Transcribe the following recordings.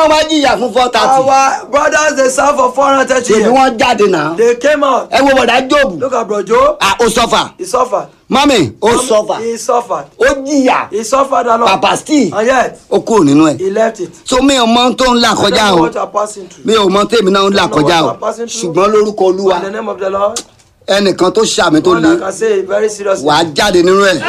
náà wá jìyà fún four thirty Our brothers they serve for four hundred thirty ṣèbí years. wọ́n jáde náà They came out. ẹ wo bọ̀dá jóòbù Look at bro Joe. Ah, ó sọ́fà He suffered. mọ́mì ó sọ́fà He suffered. ó jìyà He suffered a lot. pàpà steve And yet ó kúrò nínú ẹ̀ he left it. so mi ò mọ tó ń là I kọjá don't know o what you are passing through. mi ò mọ tèmi náà ń là kọjá o ṣùgbọ́n lórúkọ olúwa In the name of the Lord. ẹnìkan tó ṣàmì tó One le that can say it very seriously. wàá jáde nínú ẹ̀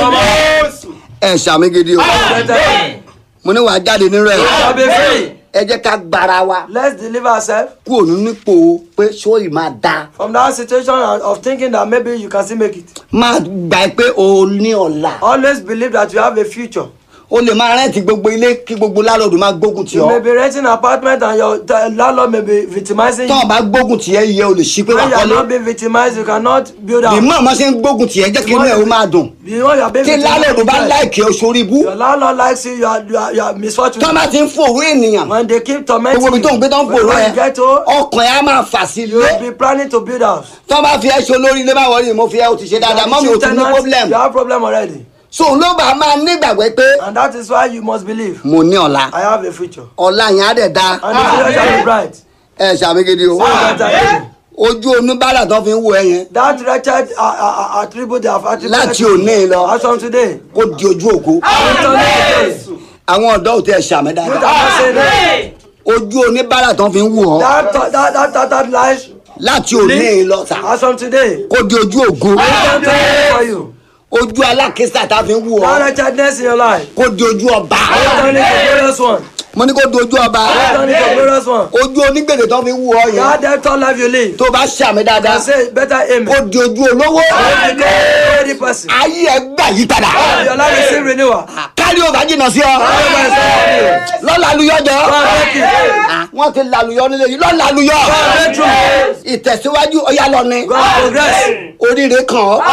ẹ ṣàmì gidi o Amen. mo ní wàá jáde nínú ẹ̀ Shall be free. ẹ jẹ́ ká gbára wa Let's deliver ourselves kúrò nínú ipò pé sóyì máa da from that situation of thinking that maybe you can still make it. máa gbà pé o ní ọ̀la Always believe that you have a future. o lè máa rẹ́ǹtì gbogbo ilé kí gbogbo lálọ́dún máa gbógun tì You may ọ́ be renting an apartment and your the landlord may be victimizing tọ́ ọ you. bá gbógun tì ẹ́ iye o lè ṣí pé wà When you are kọ́lé not being victimized, you cannot build bí out. mọ̀ ọ́n ṣe ń gbógun tì ẹ́ jẹ́ kí inú ẹ̀ ó máa dùn You know you are being tí lálọ́dún bá victimized. láìkì ọ́ sórí ibú Your landlord likes you, you are, you are, you are misfortune. tọ́ bá ti ń fòrú ènìyàn When they keep tormenting gbogbo ibi tó ń gbé tó ń fòrú when ẹ you get home, ọkàn ẹ̀ á máa fà sí you ilé will be planning to build house. tọ́ bá fi ẹ́ ṣe olórí ilé báwọ̀ rí mo fi ẹ́ o ti ṣe dáadáa mọ́ mi ò tún ní problem You have problem already. so ló bá máa nígbàgbé pé And that is why you must believe. mo ní ọ̀la I have a future. ọ̀la yẹn á dẹ̀ da And the future shall be bright. ẹ ṣàmìgidi o So that I- ojú oníbàárà tó fi ń wo ẹ yẹn That wretched uh, uh, uh, attribute they have attributed Láti to you, òní lọ. As from today. kó di ojú ògo Return it today. àwọn ọ̀dọ́ ò tẹ ṣàmì You dáadáa cannot say that. ojú oníbàárà tó fi ń wò ọ́ That that that that, that lies. láti òní lọ sà As from today. kó di ojú ògo Return it for you. ojú alákísà tá fi ń wò That ọ́ wretchedness in your life. kó di ojú ọba Return it to glorious one. mo ní kó di ojú ọba Return it to glorious one. ojú onígbèdè tó fi ń wò ọ́ yẹn That debtor life you live. tó bá ṣàmì dáadáa Can say better amen. kó di ojú olówó You become a ready person. ayé ẹ gbà yí padà Your life is still renewal. kárí ò bá jìnnà sí ọ lọ́la aluyọ́jọ́ wọ́n ti laluyọ́ nílé yìí lọ́la aluyọ́ ìtẹ̀síwájú ọ̀yá lọ ni God progress. oríire kàn ọ́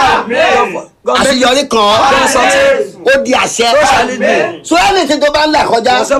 God make àṣeyọrí kàn ọ́ God success. ó di àṣẹ So shall it be. so ẹni tí tó bá ń là kọjá Whatever